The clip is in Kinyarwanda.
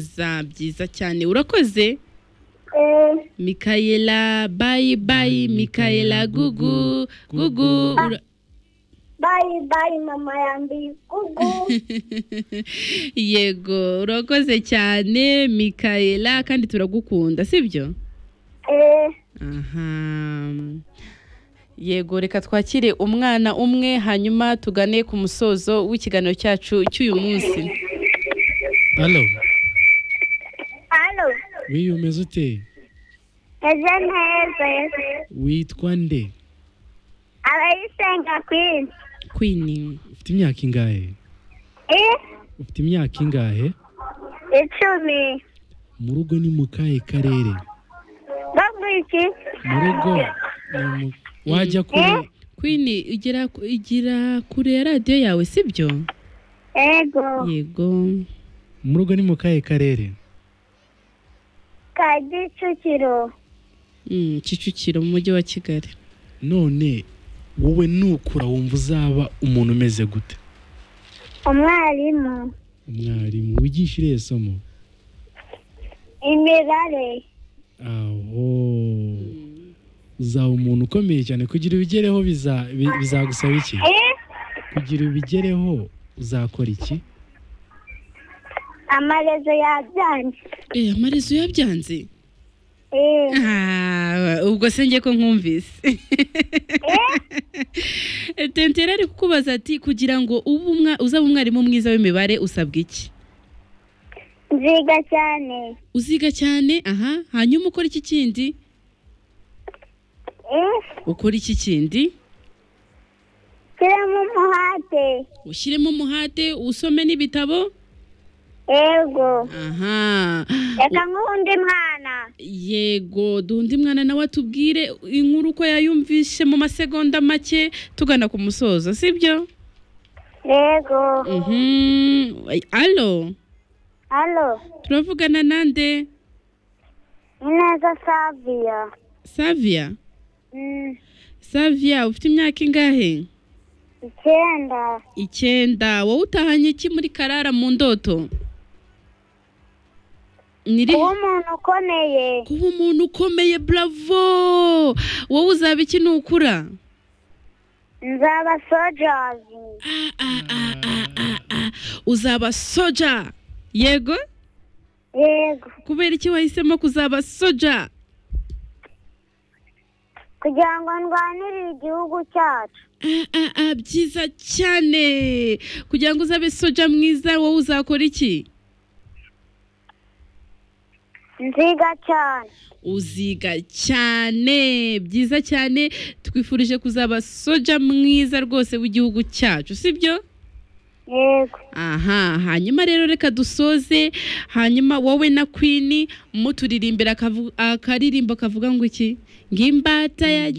za byiza cyane urakoze Eh, mikayela bayi bayi mikayela gugu gugu ura- bye bye mama yambaye igugu yego urakoze cyane mikayela kandi turagukunda sibyo eh, aha yego reka twakire umwana umwe hanyuma tugane ku musozo w'ikiganiro cyacu cy'uyu munsi Halo, hano wiyo umeze ute? ejo neza Yesu. Witwa nde? abayisenga kwinshi kwini Ufite imyaka ingahe? eh, Ufite imyaka ingahe? icumi Mu rugo ni mu kahe karere? no mu iki Mu rugo ni mu- wajya kure? kwini igera igira kure ya radiyo yawe sibyo ego yego Mu rugo ni mu kahe karere? ka gicukiro Mm, kicukiro mu mujyi wa kigali None wowe nukura wumva uzaba umuntu umeze gute? umwarimu Umwarimu wigisha irihe somo? imibare Aho uzaba umuntu ukomeye cyane kugira ubigereho biza- bi- bizagusaba iki? eh, Kugira ubigereho uzakora iki? amarezo yabyanjye Eh, amarezo yabyanze eh, Ah, ubwo se njye ko nkumvise tentera ari kukubaza ati kugira ngo ube umwa- uzabe umwarimu mwiza w'imibare usabwa iki nziga cyane uziga cyane aha hanyuma ukora iki kindi eh, ukora iki kindi shyiramo umuhate ushyiremo umuhate usome n'ibitabo ego aha reka nk'undi mwana yego dundi mwana nawe atubwire inkuru uko yayumvishe mu masegonda make tugana ku musozo sibyo yego Mhm. alo halo turavugana nande ineza saviya savia Mm, savia ufite imyaka ingahe icyenda icyenda wowe utahanye iki muri karara mu ndoto Nyiri- kuba umuntu ukomeye kuba umuntu ukomeye bravo wowe uzaba iki nukura nzaba sojazi Ah, ah, ah, ah, ah, ah. uzaba soja yego yego kubera iki wahisemo kuzaba soja kugira ngo ndwanirire igihugu cyacu Ah, ah, ah, byiza cyane kugira ngo uzabe soja mwiza wowe uzakora iki nziga cyane uziga cyane byiza cyane twifurije kuzaba soja mwiza rwose w'igihugu cyacu sibyo yego aha hanyuma rero reka dusoze hanyuma wowe na kwini muturirimbira akavu- akaririmbo kavuga ngo iki ngo imbata ya